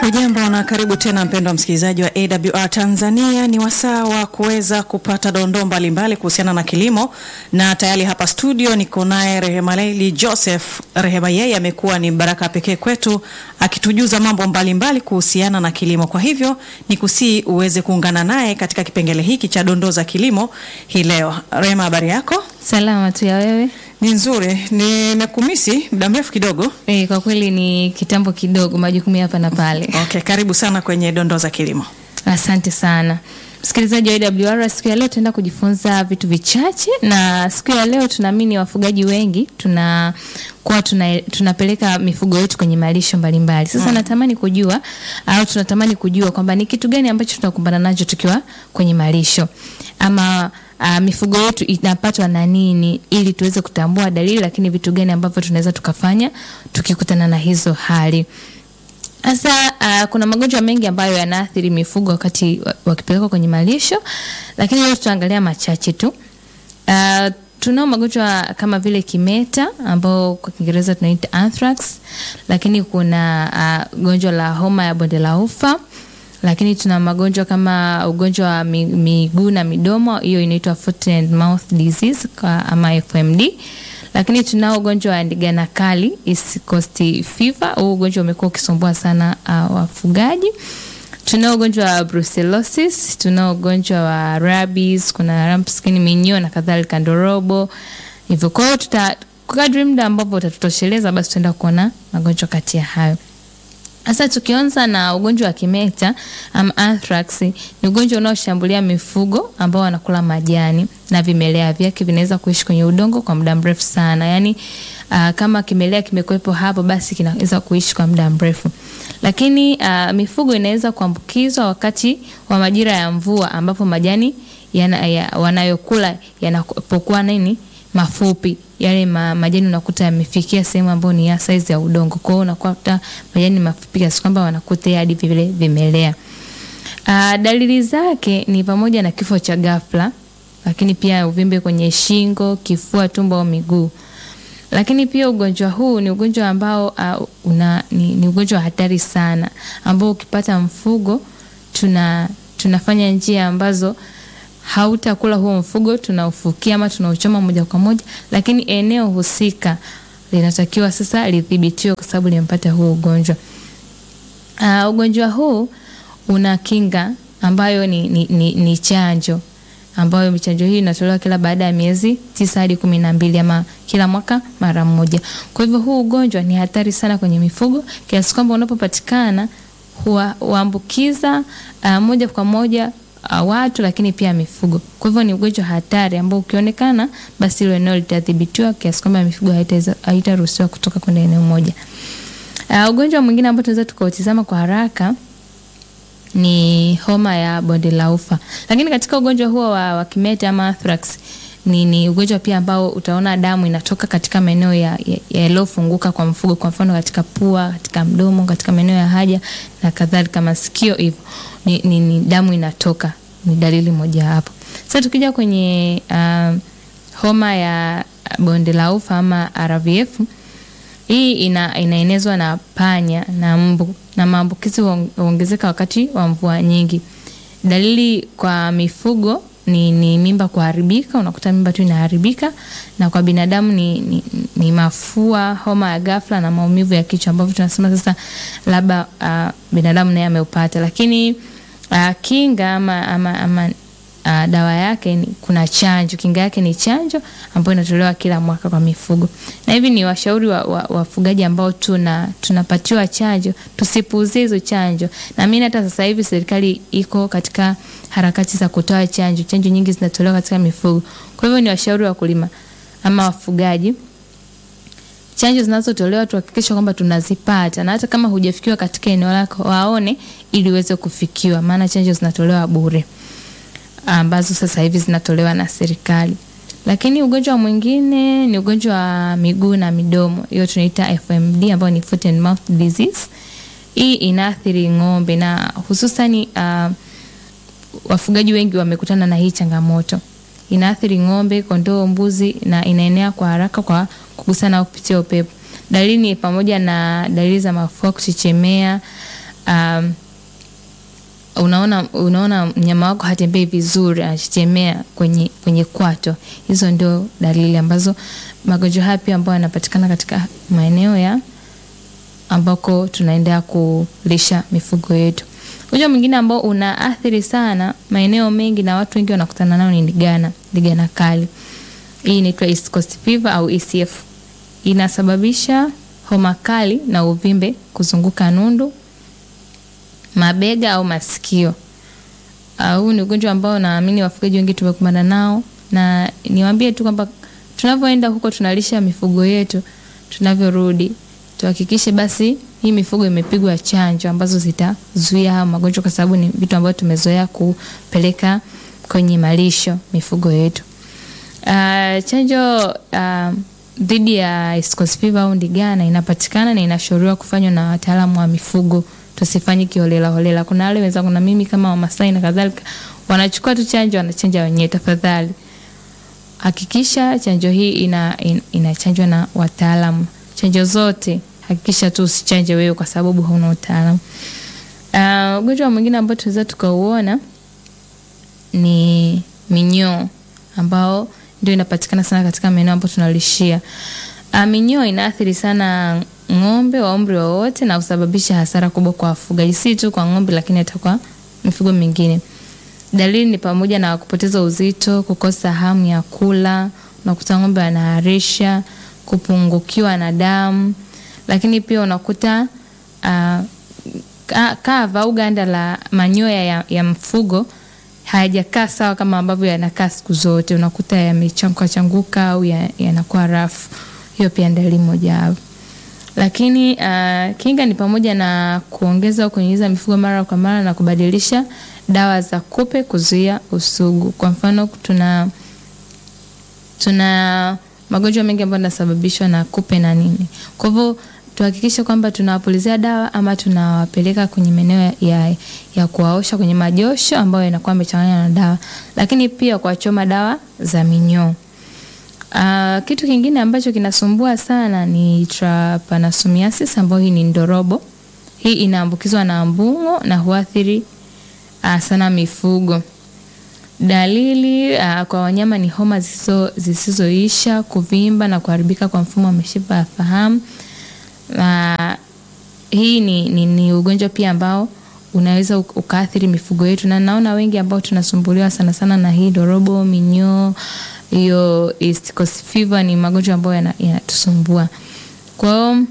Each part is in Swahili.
Ujambo na karibu tena mpendwa msikilizaji wa AWR Tanzania. Ni wasaa wa kuweza kupata dondoo mbalimbali kuhusiana na kilimo, na tayari hapa studio niko naye Rehema Leili Joseph. Rehema yeye amekuwa ni baraka pekee kwetu akitujuza mambo mbalimbali kuhusiana na kilimo. Kwa hivyo ni kusii uweze kuungana naye katika kipengele hiki cha dondoo za kilimo hii leo. Rehema, habari yako? Salama tu ya wewe? Ni nzuri. Nimekumisi muda mrefu kidogo. E, kwa kweli ni kitambo kidogo, majukumu hapa na pale. Okay, karibu sana kwenye dondoo za kilimo. Asante sana msikilizaji wa AWR. Siku ya leo tunaenda kujifunza vitu vichache, na siku ya leo tunaamini wafugaji wengi tunakuwa tuna, tunapeleka mifugo yetu kwenye malisho mbalimbali. Sasa hmm, natamani kujua au tunatamani kujua kwamba ni kitu gani ambacho tunakumbana nacho tukiwa kwenye malisho ama Uh, mifugo yetu inapatwa na nini ili tuweze kutambua dalili, lakini vitu gani ambavyo tunaweza tukafanya tukikutana na hizo hali. Sasa uh, kuna magonjwa mengi ambayo yanaathiri mifugo wakati wakipelekwa kwenye malisho, lakini leo tutaangalia machache tu. Uh, tunao magonjwa kama vile kimeta ambao kwa Kiingereza tunaita anthrax, lakini kuna uh, gonjwa la homa ya bonde la ufa lakini tuna magonjwa kama ugonjwa wa miguu na midomo, hiyo inaitwa foot and mouth disease kwa ama FMD. Lakini tunao ugonjwa wa ndigana kali East Coast fever, huu ugonjwa umekuwa ukisumbua sana uh, wafugaji. Tunao ugonjwa wa brucellosis, tunao ugonjwa wa rabies, kuna rump skin minyoo na kadhalika, ndorobo hivyo. Kwa hiyo tuta kadri muda ambavyo utatutosheleza, basi tutaenda kuona magonjwa kati ya hayo. Sasa tukianza na ugonjwa wa kimeta um, anthrax ni ugonjwa unaoshambulia mifugo ambao wanakula majani na vimelea vyake vinaweza kuishi kwenye udongo kwa muda mrefu sana. Yaani uh, kama kimelea kimekuwepo hapo basi kinaweza kuishi kwa muda mrefu. Lakini uh, mifugo inaweza kuambukizwa wakati wa majira ya mvua ambapo majani yana, ya, wanayokula yanapokuwa nini mafupi yale ma, majani unakuta yamefikia sehemu ambayo ni ya size ya udongo. Kwa hiyo unakuta majani mafupi kiasi kwamba wanakuta hadi vile vimelea. Uh, dalili zake ni pamoja na kifo cha ghafla, lakini pia uvimbe kwenye shingo, kifua, tumbo au miguu. Lakini pia ugonjwa huu ni ugonjwa ambao uh, una, ni, ni ugonjwa wa hatari sana ambao ukipata mfugo tuna tunafanya njia ambazo hautakula huo mfugo, tunaufukia ama tunauchoma moja kwa moja, lakini eneo husika linatakiwa sasa lidhibitiwe kwa sababu limepata huu ugonjwa. Uh, ugonjwa huu una kinga ambayo ni, ni, ni, ni chanjo ambayo chanjo hii inatolewa kila baada ya miezi tisa hadi kumi na mbili ama kila mwaka mara moja. Kwa hivyo huu ugonjwa ni hatari sana kwenye mifugo kiasi kwamba unapopatikana huambukiza uh, moja kwa moja uh, watu lakini pia mifugo. Kwa hivyo ni ugonjwa hatari ambao ukionekana, basi hilo eneo litadhibitiwa kiasi kwamba mifugo haitaruhusiwa kutoka kwenda eneo moja. Uh, ugonjwa mwingine ambao tunaweza tukautizama kwa haraka ni homa ya bonde la ufa. Lakini katika ugonjwa huo wa, wa kimeta ama anthrax ni, ni ugonjwa pia ambao utaona damu inatoka katika maeneo yaliyofunguka ya, ya kwa mfugo, kwa mfano katika pua, katika mdomo, katika maeneo ya haja na kadhalika, masikio hivyo ni, ni, ni damu inatoka, ni dalili moja hapo. Sasa tukija kwenye uh, homa ya bonde la ufa ama RVF, hii ina, inaenezwa na panya na mbu na maambukizi huongezeka wakati wa mvua nyingi. Dalili kwa mifugo ni, ni mimba kuharibika, unakuta mimba tu inaharibika, na kwa binadamu ni, ni, ni mafua, homa ya ghafla na maumivu ya kichwa ambavyo tunasema sasa labda uh, binadamu naye ameupata, lakini uh, kinga ama, ama, ama uh, dawa yake ni, kuna chanjo. Kinga yake ni chanjo ambayo inatolewa kila mwaka kwa mifugo, na hivi ni washauri wafugaji wa, wa ambao tuna tunapatiwa chanjo tusipuuzie hizo chanjo. Na mimi hata sasa hivi serikali iko katika harakati za kutoa chanjo, chanjo nyingi zinatolewa katika mifugo. Kwa hivyo ni washauri wakulima ama wafugaji chanjo zinazotolewa tuhakikisha kwamba tunazipata, na hata kama hujafikiwa katika eneo lako waone, ili uweze kufikiwa, maana chanjo zinatolewa bure ambazo sasa hivi zinatolewa na serikali. Lakini ugonjwa mwingine ni ugonjwa wa miguu na midomo, hiyo tunaita FMD ambayo ni foot and mouth disease. Hii inaathiri ng'ombe na hususani uh, wafugaji wengi wamekutana na hii changamoto. Inaathiri ng'ombe, kondoo, mbuzi na inaenea kwa haraka kwa kugusana au kupitia upepo. Dalili ni pamoja na dalili za mafua, kuchechemea, um, unaona unaona mnyama wako hatembei vizuri anachechemea kwenye, kwenye kwato hizo ndio dalili ambazo magonjwa haya pia ambayo yanapatikana katika maeneo ya ambako tunaendea kulisha mifugo yetu ugonjwa mwingine ambao unaathiri sana maeneo mengi na watu wengi wanakutana nao ni ndigana ndigana kali hii inaitwa East Coast Fever au ECF inasababisha homa kali na uvimbe kuzunguka nundu mabega au masikio. Uh, huu ni ugonjwa ambao naamini wafugaji wengi tumekumbana nao, na niwaambie tu kwamba tunavyoenda huko tunalisha mifugo yetu, tunavyorudi tuhakikishe basi hii mifugo imepigwa chanjo ambazo zitazuia haya magonjwa, kwa sababu ni vitu ambavyo tumezoea kupeleka kwenye malisho mifugo yetu. Uh, chanjo uh, dhidi ya East Coast Fever au ndigana inapatikana na inashauriwa kufanywa na wataalamu wa mifugo tusifanye kiholela holela. Kuna wale wenzangu na mimi kama Wamasai na kadhalika wanachukua tu chanjo wanachanja wenyewe. Tafadhali hakikisha chanjo hii ina, in, inachanjwa na wataalamu. Chanjo zote hakikisha tu usichanje wewe kwa sababu hauna utaalamu. Uh, ugonjwa mwingine ambao tunaweza tukauona ni minyoo ambao ndio inapatikana sana katika maeneo ambayo tunalishia. Uh, minyoo inaathiri sana ng'ombe wa umri wowote na kusababisha hasara kubwa kwa wafugaji, si tu kwa ng'ombe, lakini hata kwa mifugo mingine. Dalili ni pamoja na kupoteza uzito, kukosa hamu ya kula, unakuta ng'ombe anaharisha, kupungukiwa na damu, lakini pia unakuta uh, kava au ganda la manyoya ya, ya mfugo hayajakaa sawa kama ambavyo yanakaa siku zote, unakuta yamechanguka changuka au yanakuwa ya rafu. Hiyo pia ni dalili mojawapo lakini uh, kinga ni pamoja na kuongeza au kunyunyiza mifugo mara kwa mara na kubadilisha dawa za kupe kuzuia usugu. Kwa mfano tuna tuna magonjwa mengi ambayo yanasababishwa na kupe na nini. Kwa hivyo tuhakikishe kwamba tunawapulizia dawa ama tunawapeleka kwenye maeneo ya, ya kuwaosha kwenye majosho ambayo yanakuwa yamechanganywa na dawa, lakini pia kuwachoma dawa za minyoo. Uh, kitu kingine ambacho kinasumbua sana ni trypanosomiasis ambayo hii ni ndorobo. Hii inaambukizwa na mbung'o na huathiri uh, sana mifugo. Dalili uh, kwa wanyama ni homa zisizoisha, kuvimba na kuharibika kwa mfumo wa mishipa ya fahamu. Uh, hii ni, ni, ni ugonjwa pia ambao unaweza ukaathiri mifugo yetu, na naona wengi ambao tunasumbuliwa sana sana na hii ndorobo, minyoo hiyo East Coast Fever ni magonjwa ambayo yanatusumbua. Kwa hiyo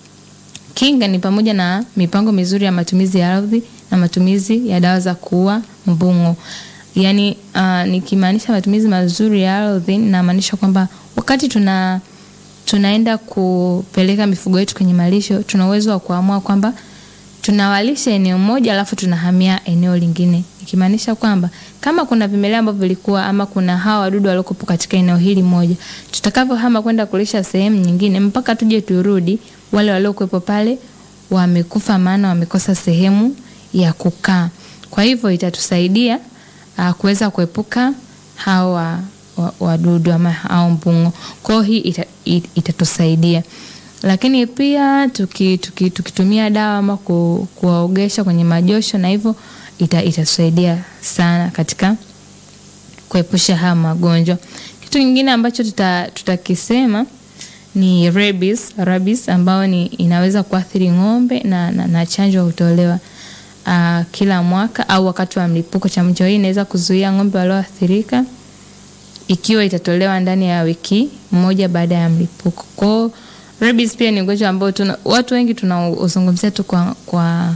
kinga ni pamoja na mipango mizuri ya matumizi ya ardhi na matumizi ya dawa za kuua mbung'o. Yaani uh, nikimaanisha matumizi mazuri ya ardhi namaanisha kwamba wakati tuna tunaenda kupeleka mifugo yetu kwenye malisho, tuna uwezo wa kuamua kwamba tunawalisha eneo moja alafu tunahamia eneo lingine, ikimaanisha kwamba kama kuna vimelea ambavyo vilikuwa ama kuna hawa wadudu waliokuwa katika eneo hili moja, tutakavyohama kwenda kulisha sehemu nyingine, mpaka tuje turudi, wale waliokuwepo pale wamekufa, maana wamekosa sehemu ya kukaa. Kwa hivyo itatusaidia uh, kuweza kuepuka hawa wadudu ama hao mbung'o. Kwa hiyo hii ita, it, itatusaidia lakini pia tuki, tuki, tukitumia dawa ama ku, kuwaogesha kwenye majosho na hivyo ita, itasaidia sana katika kuepusha haya magonjwa. Kitu kingine ambacho tutakisema tuta ni rabies, rabies ambayo ni inaweza kuathiri ng'ombe na, na, na chanjo hutolewa uh, kila mwaka au wakati wa mlipuko. Chanjo hii inaweza kuzuia ng'ombe walioathirika ikiwa itatolewa ndani ya wiki moja baada ya mlipuko. Kwa rabies pia ni ugonjwa ambao tuna, watu wengi tunauzungumzia tu kwa, kwa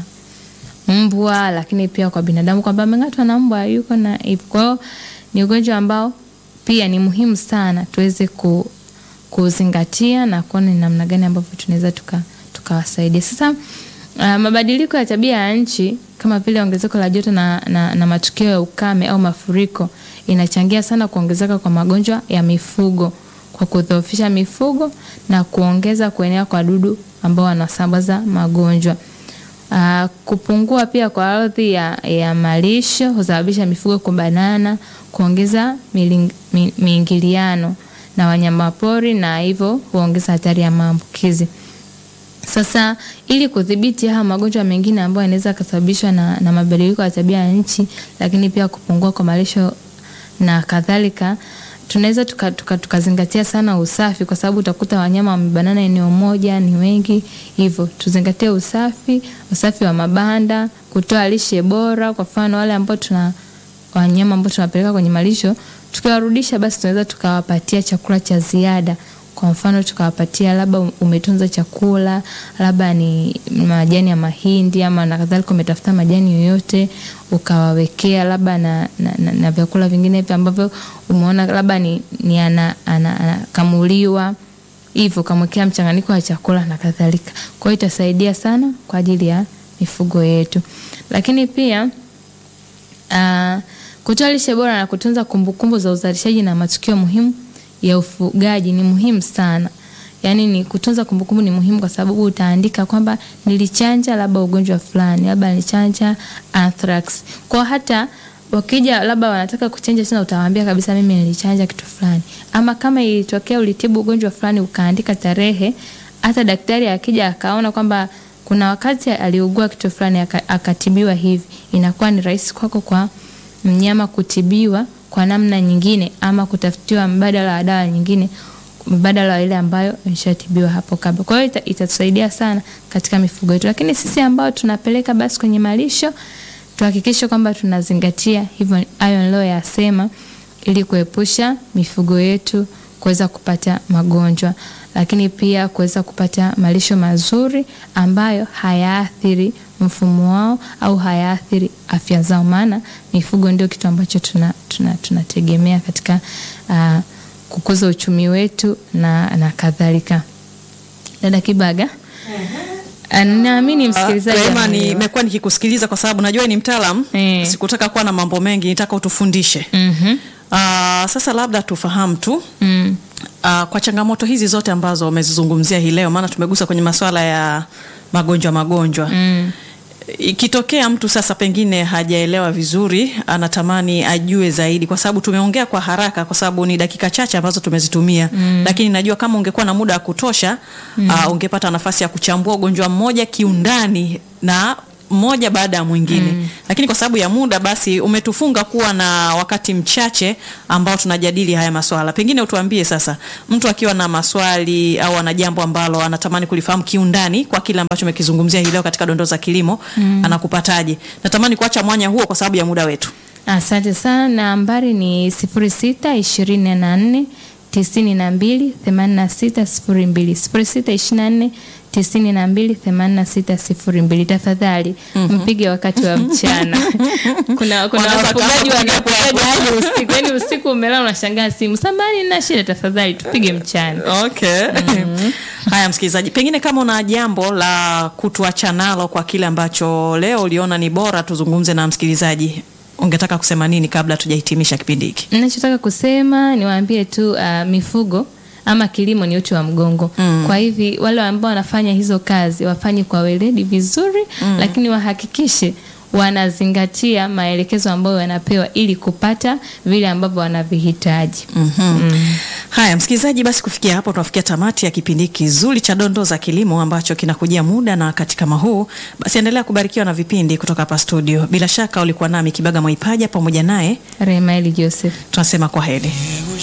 mbwa, lakini pia kwa binadamu kwamba ameng'atwa na mbwa yuko na hivyo. Kwa hiyo ni ugonjwa ambao pia ni muhimu sana tuweze ku, kuzingatia na kuona ni namna gani ambavyo tunaweza tukawasaidia. Tuka sasa uh, mabadiliko ya tabia ya nchi kama vile ongezeko la joto na, na, na matukio ya ukame au mafuriko inachangia sana kuongezeka kwa magonjwa ya mifugo kwa kudhoofisha mifugo na kuongeza kuenea kwa dudu ambao wanasambaza magonjwa. Uh, kupungua pia kwa ardhi ya, ya malisho husababisha mifugo kubanana, kuongeza miingiliano na wanyamapori na hivyo huongeza hatari ya maambukizi. Sasa ili kudhibiti haya magonjwa mengine ambayo yanaweza kusababishwa na, na mabadiliko ya tabia ya nchi, lakini pia kupungua kwa malisho na kadhalika, tunaweza tukazingatia tuka, tuka sana usafi, kwa sababu utakuta wanyama wamebanana eneo moja, ni wengi hivyo. Tuzingatie usafi, usafi wa mabanda, kutoa lishe bora. Kwa mfano wale ambao tuna wanyama ambao tunapeleka kwenye malisho, tukiwarudisha, basi tunaweza tukawapatia chakula cha ziada kwa mfano tukawapatia labda umetunza chakula labda ni majani ya mahindi ama na kadhalika, umetafuta majani yoyote ukawawekea labda na, na, na, na vyakula vingine hivi ambavyo umeona labda ni, ni anakamuliwa ana, hivyo ukamwekea mchanganyiko wa chakula na kadhalika. Kwa hiyo itasaidia sana kwa ajili ya mifugo yetu, lakini pia uh, kutoa lishe bora na kutunza kumbukumbu za uzalishaji na matukio muhimu ya ufugaji ni muhimu sana. Yaani ni kutunza kumbukumbu ni muhimu kwa sababu utaandika kwamba nilichanja labda ugonjwa fulani, labda nilichanja anthrax. Kwa hata wakija labda wanataka kuchanja tena utawaambia kabisa mimi nilichanja kitu fulani. Ama kama ilitokea ulitibu ugonjwa fulani ukaandika tarehe, hata daktari akija akaona kwamba kuna wakati aliugua kitu fulani akatibiwa hivi, inakuwa ni rahisi kwako kwa mnyama kutibiwa kwa namna nyingine ama kutafutiwa mbadala wa dawa nyingine mbadala wa ile ambayo imeshatibiwa hapo kabla. Kwa hiyo itatusaidia sana katika mifugo yetu, lakini sisi ambao tunapeleka basi kwenye malisho tuhakikishe kwamba tunazingatia hivyo hayo niliyoyasema, ili kuepusha mifugo yetu kuweza kupata magonjwa, lakini pia kuweza kupata malisho mazuri ambayo hayaathiri mfumo wao au hayaathiri afya zao, maana mifugo ndio kitu ambacho tunategemea tuna, tuna katika uh, kukuza uchumi wetu na, na kadhalika. Dada Kibaga, naamini msikilizaji Rehema, nimekuwa nikikusikiliza kwa sababu najua ni mtaalam Eh. sikutaka kuwa na mambo mengi, nitaka utufundishe. Mhm. Ah, sasa labda tufahamu tu Mm. ah, kwa changamoto hizi zote ambazo umezizungumzia hii leo, maana tumegusa kwenye masuala ya magonjwa magonjwa Mm. ikitokea mtu sasa pengine hajaelewa vizuri, anatamani ajue zaidi, kwa sababu tumeongea kwa haraka, kwa sababu ni dakika chache ambazo tumezitumia mm. Lakini najua kama ungekuwa na muda wa kutosha mm. uh, ungepata nafasi ya kuchambua ugonjwa mmoja kiundani na mmoja baada ya mwingine mm. Lakini kwa sababu ya muda, basi umetufunga kuwa na wakati mchache ambao tunajadili haya maswala. Pengine utuambie sasa, mtu akiwa na maswali au ana jambo ambalo anatamani kulifahamu kiundani kwa kile ambacho umekizungumzia hii leo katika dondoo za kilimo mm. anakupataje? Natamani kuacha mwanya huo kwa sababu ya muda wetu. Asante sana. Nambari ni sifuri sita ishirini na nne tisini na mbili themanini na sita sifuri mbili sifuri sita ishirini na nne tisini na mbili themanini na sita sifuri mbili. Tafadhali mpige wakati wa mchana. Kuna kuna Wanaweza wafugaji kupiga wanapigaji hadi usiku, yaani usiku umelala unashangaa simu, samani na shida. Tafadhali tupige mchana. Okay. Haya, msikilizaji, pengine kama una jambo la kutuacha nalo kwa kile ambacho leo uliona ni bora tuzungumze na msikilizaji, ungetaka kusema nini kabla tujahitimisha kipindi hiki? Ninachotaka kusema niwaambie tu uh, mifugo ama kilimo ni uti wa mgongo mm. Kwa hivi wale ambao wanafanya hizo kazi wafanye kwa weledi vizuri mm. Lakini wahakikishe wanazingatia maelekezo ambayo wanapewa ili kupata vile ambavyo wanavihitaji. Mm. Haya msikilizaji, basi kufikia hapo tunafikia tamati ya kipindi kizuri cha dondoo za kilimo ambacho kinakujia muda na wakati kama huu. Basi endelea kubarikiwa na vipindi kutoka hapa studio. Bila shaka ulikuwa nami Kibaga Mwaipaja pamoja naye Remaeli Joseph. tunasema kwa heri.